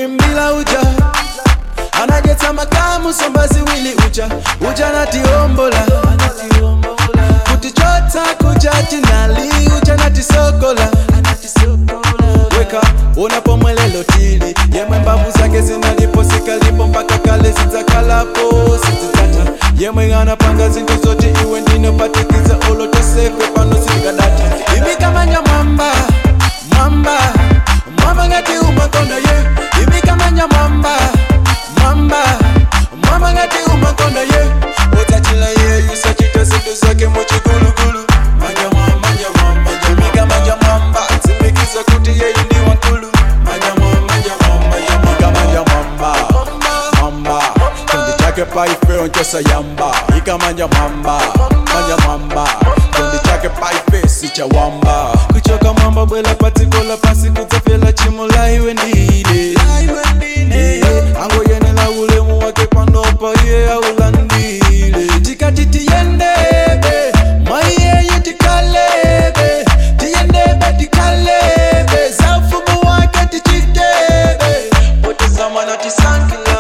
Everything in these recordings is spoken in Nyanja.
muimbila uja anajetsa makamu sombazi wili uja uja natiombola kuti chotsa kuja tinali uja natisokola weka unapomwelelo tili yemwe mbavu zake zinalipo sikalipo mpaka kale zidzakalapo sizidzata yemwe anapanga zinthu zoti iwe ndinopatikiza ulotosefe pano silikadata imikamanya mwamba mwamba mwamba ngati umakonda ye imikamanya mwamba mwamba mwamba ngati umakonda ye utatila yeyu sachita zinthu zake muchigulugulu manya mwamba manya mwamba imikamanya mwamba tsimikiza kuti yeyu ndi wankulu manya mwamba manya mwamba imikamanya mwamba mwamba chikondi chake paife onchosa yamba ikamanya mwamba manya mwamba chikondi chake paife sichawamba kuchoka mwamba bwela patsikola pasi kudzafela chimula iwe ndine angoyenela ulemu wake panopa iye aulandile tikati tiyendebe mwaiyeyi tikalebe tiyendebe tikalebe za ufumu wake tichitebe potezamana tisankila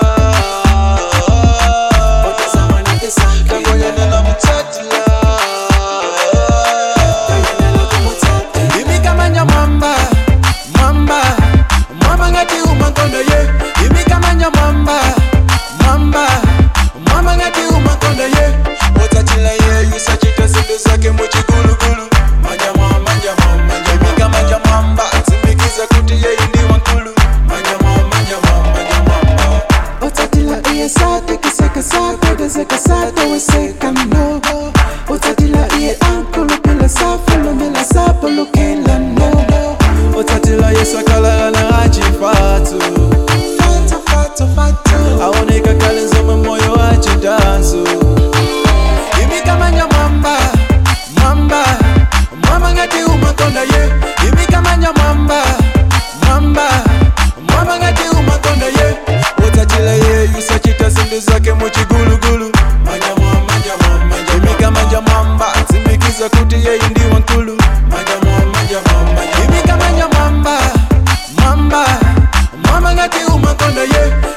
potezamana tisankila tangoyenela mutsatila imikamanya mwamba mwamba mwamba ngati umakonda ye imikamanya mwamba mwamba mwamba ngati umakonda ye utatila yeyu sachita zinthu zake muchigulugulu manya mwamba manya mwamba imikamanya mwamba tsimikiza kuti yeyu ndi wankulu manya mwamba manya mwamba manya mwamba Utatila iye sate kiseka sate geseka sate weseka no Utatila iye ankulu pila safu lumila sapu lukila no utatila yesu akalala achifatu Fata fata fata aoneka kale nzomwe moyo wachidanso imikamanya mwamba mwamba mwamba ngati umakonda ye imikamanya mwamba mwamba mwamba ngati umakonda ye utatila yeyu sachita zinthu zake muchigulugulu manya mwamba manya mwamba imikamanya mwamba tsimikiza kuti yeyu ndi wankulu manya mwamba manya mwamba imikamanya mwamba mwamba mwamba ngati umakonda ye